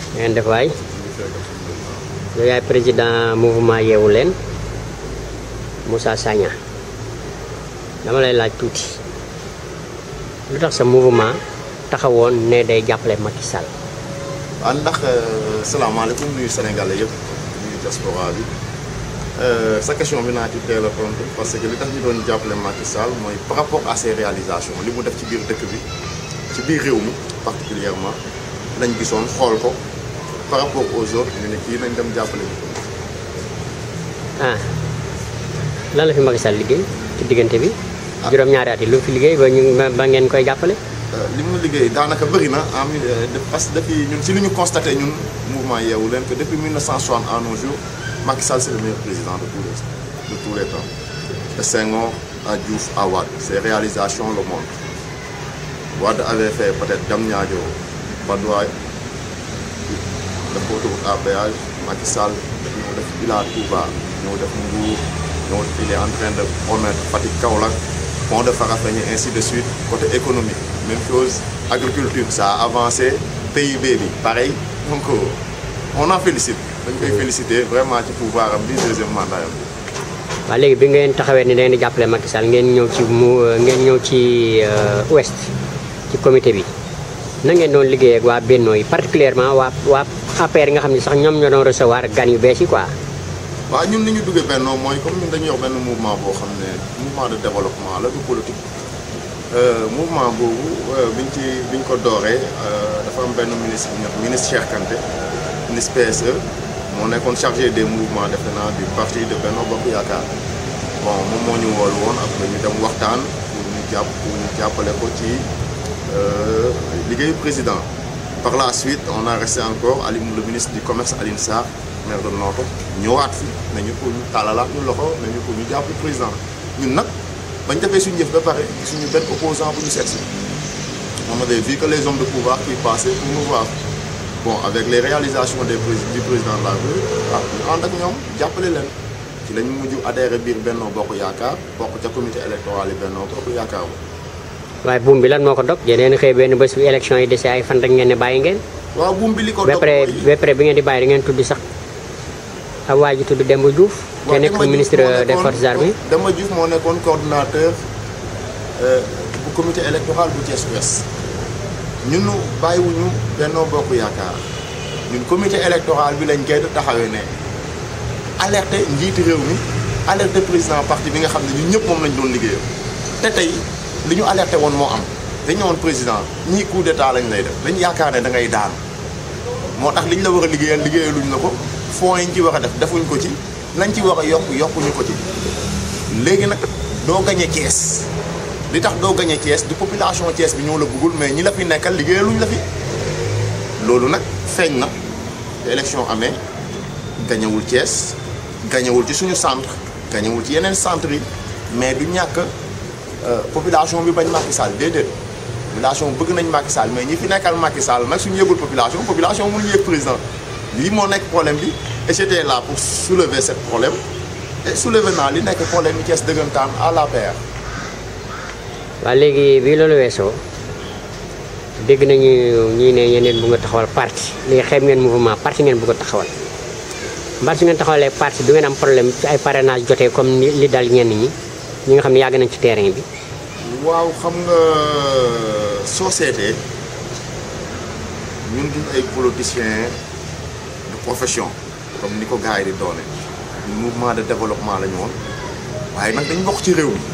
ngeen def waay yow yaay président mouvement yeewu leen Moussa Sagna dama lay laaj tuuti lu tax sa mouvement taxawoon ne day jàppale Macky Sall waaw ndax salaamaaleykum nuyu Sénégalais yëpp nuyu diaspora bi sa question bi naa ci teel a tontu parce que li tax ñu doon jàppale Macky Sall mooy par rapport à ses réalisations li mu def ci biir dëkk bi ci biir réew mi particulièrement lañ gisoon xool ko par rapport aux autres ñu ne kii nañ dem jàppale ñu ko. ah lan la fi Macky Sall liggéey ci diggante bi juróom-ñaari at yi lu mu fi liggéey ba ñu ba ngeen koy jàppale li mu liggéey daanaka bëri na en mille parce que depuis ñun si li ñu constaté ñun mouvement yeewu leen que depuis 1960 à nos jours Macky Sall c'est le meilleur président de tous les de tous les temps de Senghor à Diouf à Wade ses réalisations le montrent Wade avait fait peut-être Diamniadio Padoue def ko autoroute à péage Macky Sall ñëw def Ila Touba ñëw def Mbour ñëw il est en train de promettre Fatick Kaolack pont de Farafenni ainsi de suite côté économique même chose agriculture ça a avancé PIB bi pareil donc on en félicite dañ koy féliciter vraiment ci pouvoir am bi deuxième mandat am waaw léegi bi ngeen taxawee ni da ngeen di jàppale Macky Sall ngeen ñëw ci mu ngeen ñëw ci ouest ci comité bi na ngeen doon liggéey ak waa Benno yi particulièrement waa waa APR yi nga xam ne sax ñoom ñoo doon recevoir gan yu bees yi quoi waaw ñun li ñu duggee Benno mooy comme ñun dañuy wax benn mouvement boo xam ne mouvement de développement la du politique mouvement boobu biñ ci biñ ko dooree dafa am benn ministre bu ñuy ministre Cheikh Kanté ministre PSE moo nekkoon chargé des mouvements defe naa du parti de Benno Bokk Yaakaar bon moom moo ñu woolu woon après ñu dem waxtaan pour ñu jàpp pour ñu jàppale ko ci liggéeyu président par la suite on a resté encore Ali le ministre du commerce Aline Sarr maire de Noto ñëwaat fi nañu pour ñu tàllalaat ñu loxo nañu pour ñu jàpp président ñun nag bañ defee suñu jëf ba pare suñu benn opposant bu ñu seet si on avait vu que les hommes de pouvoir qui passaient pour nous voir bon avec les réalisations des du président de la République ah ñu ànd ak ñoom jàppale leen ci lañ mujj adhéré biir Benno Bokk Yaakaar bokk ca comité électoral yi Benno Bokk Yaakaar waaye buum bi lan moo ko dog yeneen xëy benn bés bi élection yi dese ay fan rek ngeen ne bàyyi ngeen waaw buum bi li ko ba dog pare mooy ba pare bi ngeen di bàyyi da ngeen tudd sax ab waa ji tudd Demba Diouf te waaw nekk Demba Diouf ministre moo des nekkoon- forces armées Demba Diouf moo nekkoon coordinateur euh, bu comité électoral bu Thiès Ouest ñun bàyyiwuñu Benno Bokk Yaakaar ñun comité électoral bi lañ koy taxawee ne alerté njiiti réew mi alerté président parti bi nga xam ne ñun ñëpp moom lañ doon liggéeyam te tey li ñu alerté woon moo am dañu woon président ñii coup d'état lañ lay def dañ yaakaar ne da ngay daanu moo tax liñ la war a liggéeyal liggéeyaluñ la ko fonds yi ñu ci war a def defuñ ko ci lañ ci war a yokk yokkuñu ko ci léegi nag doo gañe Thiès li tax doo gañe Thiès du population Thiès bi ñoo la bëggul mais ñi la fi nekkal liggéeyaluñ la fi loolu nag feeñ na te élection amee gañewul Thiès gañewul ci suñu centre gañewul ci yeneen centre yi mais du ñàkk euh, population bi bañ Macky Sall déedéet population bëgg nañ Macky Sall mais ñi fi nekkal Macky Sall nag suñu yëgul population population mënuñu yëg président lii moo nekk problème bi et j'étais là pour soulever ce problème et soulever naa li nekk problème yi Thiès dëggantaan à la paire waaw léegi bi loolu weesoo dégg nañu ñii ne yeneen bu nga taxawal parti léegi xeeb ngeen mouvement parti ngeen bëgg a taxawal mbaa su ngeen taxawalee parti du ngeen am problème ci ay parrainage jotee comme ni li dal ñenn ñi ñi nga xam ne yàgg nañ ci terrain bi waaw xam nga soo seetee ñun duñ ay politiciens de profession comme ni ko gars yi di doone ñun mouvement de développement la ñu woon waaye nag dañ bokk ci réew mi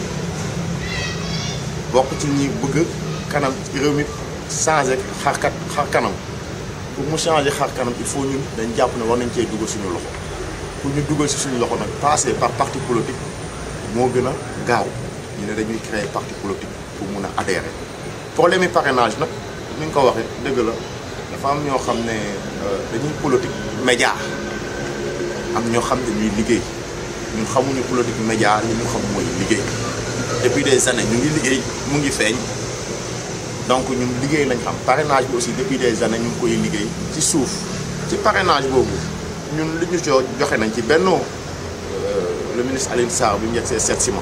bokk ci ñi bëgg kanam réew mi changer xarkat xar kanam pour mu changer xar kanam il faut ñun dañ jàpp ne war nañ cee dugal suñu loxo pour ñu dugal si suñu loxo nag passer par parti politique moo gën a gaaw ñu ne dañuy créer parti politique pour mun a adhérer problème yi parrainage nag ni nga ko waxee dëgg la dafa am ñoo xam ne euh, dañuy politique média am ñoo xam ne dañuy liggéey ñun xamuñu politique média li ñu xam mooy liggéey depuis des années ñu ngi liggéey mu ngi feeñ donc ñun liggéey lañ xam parrainage bi aussi depuis des années ñu ngi koy liggéey ci suuf ci parrainage boobu ñun li ñu jo joxe nañ ci bennoo le ministre Alioune Sarr bi mu yegg see seet si ma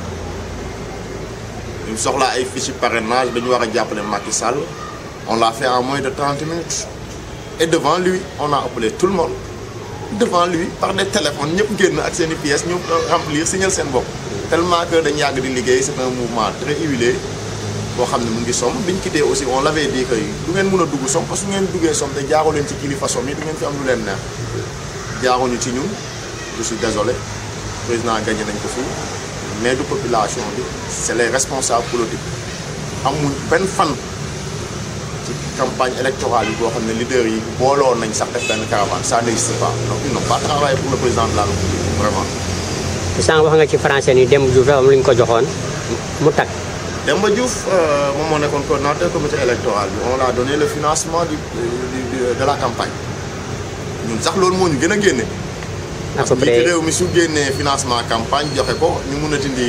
ñu soxlaa ay fiches parrainage dañu war a jàppale Macky Sall on l'a fait en moins de 30 minutes et devant lui on a appelé tout le monde devant lui par des téléphones ñëpp génn ak seen i pièces ñu remplir signal seen bopp tellement que dañ yàgg di liggéey c'est un mouvement très huilé boo xam ne mu ngi som biñ quitté aussi on l'avait dit que du ngeen mën a dugg som parce que ngeen duggee som te jaaroo leen ci kilifa som yi du ngeen fi am lu leen neex jaaruñu ci ñun je suis désolé président gagné nañ ko fii mais du population bi c'est les responsables politiques amuñ benn fan ci campagne électorale yi boo xam ne leader yi booloo nañ sax def benn caravane ça n'existe pas donc ils n'ont pas travaillé pour le président de la République vraiment sànq wax nga ci français ni Demba Diouf dafa am lu ñu ko joxoon mu tag Demba Diouf moom moo nekkoon coordonnateur comité électoral bi on a donné le financement du, du, du de la campagne ñun sax loolu moo ñu gën a génne à parce peu que njiitu près réew mi su génnee financement campagne joxe ko ñu mun a dindi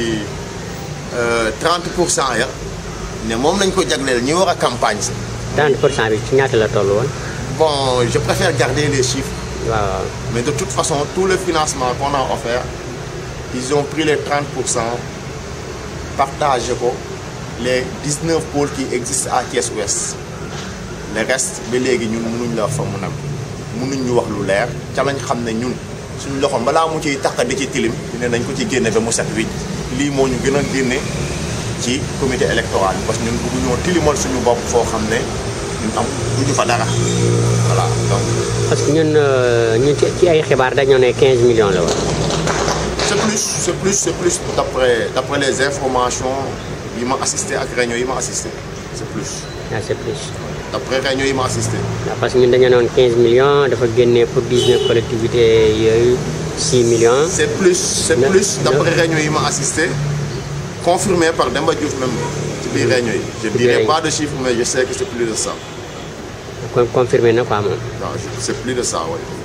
30 pour cent ya ne moom lañ ko jagleel ñi war a campagne si 30 pour cent bi ci ñaata la toll woon bon je préfère garder les chiffres waaw mais de toute façon tout le financement qu'on a offert ils ont pris les 30 pour cent partagé ko les 19 pôles qui existent à Thiès Ouest le reste ba léegi ñun mënuñ la wax fa mu nem mënuñ ñu wax lu leer ca lañ xam ne ñun suñu loxo balaa mu ciy taq di ci tilim dina nañ ko ci génne ba mu set wicc lii moo ñu gën a génne ci comité électoral bi parce que ñun bëgguñoo tilimal suñu bopp foo xam ne ñun am duñu fa dara voilà donc parce que ñun euh, ñun ci ci ay xibaar dañoo ne 15 millions la woon c'est plus c'est plus c'est plus d'après d'après les informations yi ma assisté ak réunion yi ma assisté c'est plus ah c'est plus d'après réunion yi ma assisté waaw parce que ñun dañoo noon 15 millions dafa génne pour 19 collectivités yooyu 6 millions c'est plus c'est Ne- plus d'après ne- réunion yi ma assisté confirmé par Demba Diouf même ci biir réunion yi je biir dirai réunion. pas de chiffre mais je sais que c'est plus de ça kon confirmé na quoi moom waaw c'est plus de ça oui